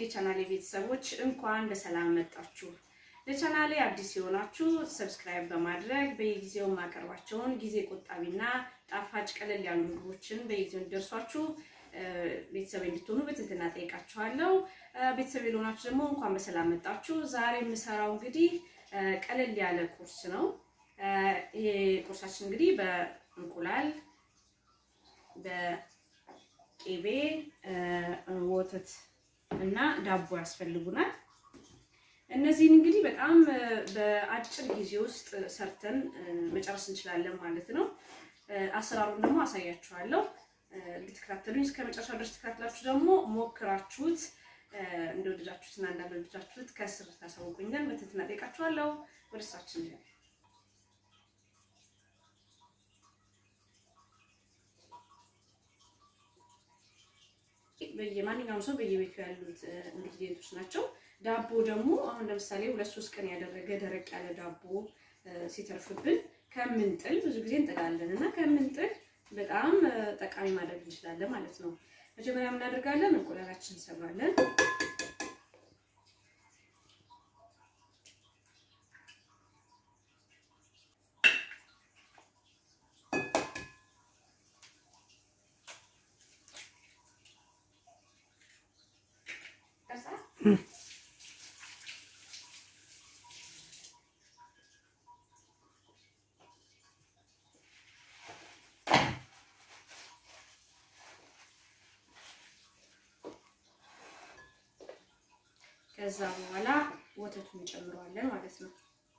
የቻናሌ ቤተሰቦች እንኳን በሰላም መጣችሁ። ለቻናሌ አዲስ የሆናችሁ ሰብስክራይብ በማድረግ በየጊዜው የማቀርባቸውን ጊዜ ቆጣቢና ጣፋጭ ቀለል ያሉ ምግቦችን በየጊዜው እንዲደርሷችሁ ቤተሰብ እንድትሆኑ በትህትና ጠይቃችኋለሁ። ቤተሰብ የሆናችሁ ደግሞ እንኳን በሰላም መጣችሁ። ዛሬ የምሰራው እንግዲህ ቀለል ያለ ቁርስ ነው። ይሄ ቁርሳችን እንግዲህ በእንቁላል በቅቤ ወተት እና ዳቦ ያስፈልጉናል። እነዚህን እንግዲህ በጣም በአጭር ጊዜ ውስጥ ሰርተን መጨረስ እንችላለን ማለት ነው። አሰራሩን ደግሞ አሳያችኋለሁ። እንድትከታተሉኝ እስከ መጨረሻ ድረስ ተከታትላችሁ ደግሞ ሞክራችሁት እንደወደዳችሁትና እንዳልወደዳችሁት ከስር ታሳውቁኝ ዘንድ በትህትና ጠይቃችኋለሁ። ወደ ስራችን እንሄዳለን። በየማንኛውም ሰው በየቤቱ ያሉት ኢንግሪዲየንቶች ናቸው። ዳቦ ደግሞ አሁን ለምሳሌ ሁለት ሶስት ቀን ያደረገ ደረቅ ያለ ዳቦ ሲተርፍብን ከምንጥል ብዙ ጊዜ እንጥላለን እና ከምንጥል በጣም ጠቃሚ ማድረግ እንችላለን ማለት ነው። መጀመሪያ የምናደርጋለን እንቁላላችን እንሰብራለን። ከዛ በኋላ ወተቱን እንጨምረዋለን ማለት ነው።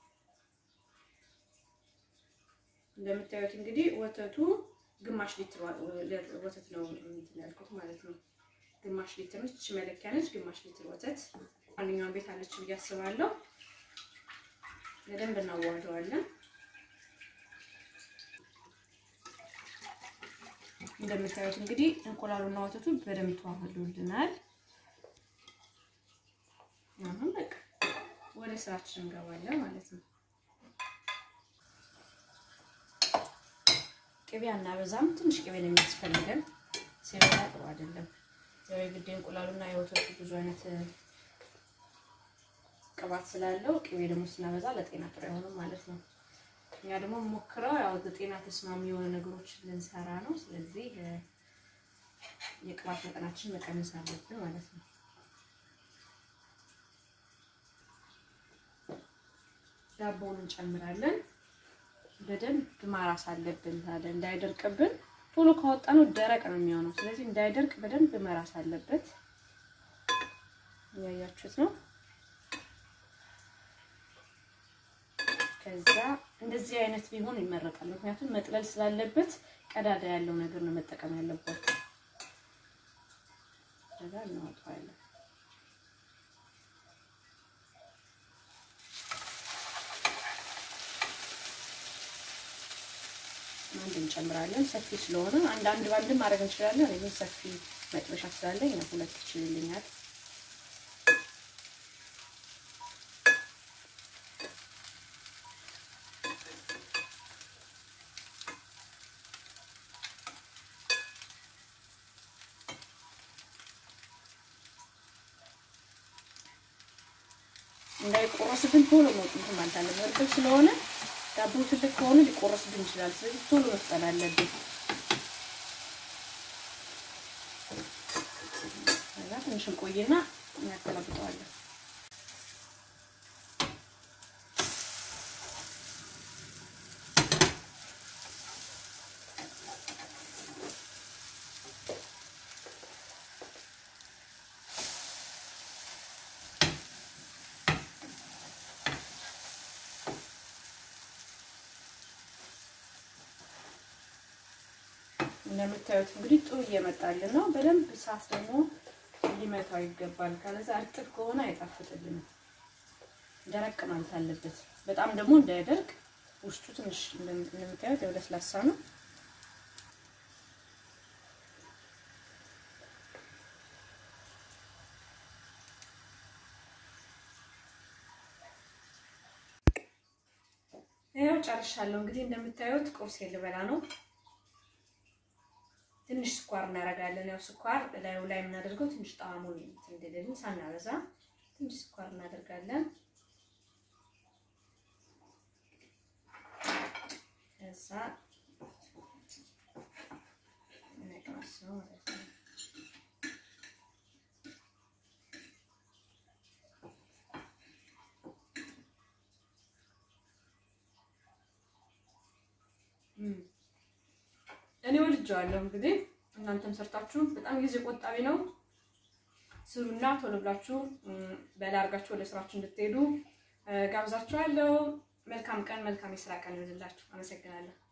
እንደምታዩት እንግዲህ ወተቱ ግማሽ ሊትር ወተት ነው እንትን ያልኩት ማለት ነው። ግማሽ ሊትር ነች፣ መለኪያ ነች። ግማሽ ሊትር ወተት ማንኛውም ቤት አለች ብዬ አስባለሁ። በደንብ እናዋህደዋለን። እንደምታዩት እንግዲህ እንቁላሉና ወተቱ በደንብ ተዋህዶልናል። አሁን በቃ ወደ ስራችን እንገባለን ማለት ነው። ቅቤ አናበዛም፣ ትንሽ ቅቤ ነው የሚያስፈልገን። ሲበዛ ጥሩ አይደለም። ያው የግድ እንቁላሉና የወተቱ ብዙ አይነት ቅባት ስላለው ቅቤ ደግሞ ስናበዛ ለጤና ጥሩ አይሆንም ማለት ነው። እኛ ደግሞ ሞክረው ያው ለጤና ተስማሚ የሆኑ ነገሮች ልንሰራ ነው። ስለዚህ የቅባት መጠናችን መቀነስ አለብን ማለት ነው። ዳቦውን እንጨምራለን። በደንብ ማራስ አለብን ታዲያ እንዳይደርቅብን። ቶሎ ካወጣነው ደረቅ ነው የሚሆነው። ስለዚህ እንዳይደርቅ በደንብ መራስ አለበት። እያያችሁት ነው። ከዛ እንደዚህ አይነት ቢሆን ይመረጣል። ምክንያቱም መጥለል ስላለበት ቀዳዳ ያለው ነገር ነው መጠቀም ያለበት። ከዛ እናወጣዋለን። አንድ እንጨምራለን። ሰፊ ስለሆነ አንድ አንድ ባንድ ማድረግ እንችላለን። እኔ ሰፊ መጥበሻ ስላለኝ ነው ሁለት ይችልልኛል። እንዳይቆረስብን ቶሎ ነው እንትን ማለት አለብን። እርጥብ ስለሆነ ዳቦ ትልቅ ከሆነ ሊቆረስብን ይችላል። ስለዚህ ቶሎ መፍጠን አለብን። ከዛ ትንሽ እንቆይና እናገላብጠዋለን። እንደምታዩት እንግዲህ ጥሩ እየመጣልን ነው። በደንብ እሳት ደግሞ ሊመታው ይገባል። ካለዛ እርጥብ ከሆነ አይጣፍጥልንም። ደረቅ ማለት አለበት። በጣም ደግሞ እንዳይደርቅ ውስጡ ትንሽ እንደምታዩት ያው ለስላሳ ነው። ያው ጨርሻለሁ። እንግዲህ እንደምታዩት ቁርስ ልበላ ነው። ትንሽ ስኳር እናደርጋለን። ያው ስኳር ላዩ ላይ የምናደርገው ትንሽ ጣዕሙን እንድልን ሳናበዛ ትንሽ ስኳር እናደርጋለን። ከዛ ነቅመሰው ማለት ነው። እኔ ወድጀዋለሁ። እንግዲህ እናንተም ሰርታችሁ በጣም ጊዜ ቆጣቢ ነው። ስሩና ቶሎ ብላችሁ በላ አድርጋችሁ ወደ ስራችሁ እንድትሄዱ ጋብዛችኋለሁ። መልካም ቀን፣ መልካም የስራ ቀን ይሁንላችሁ። አመሰግናለሁ።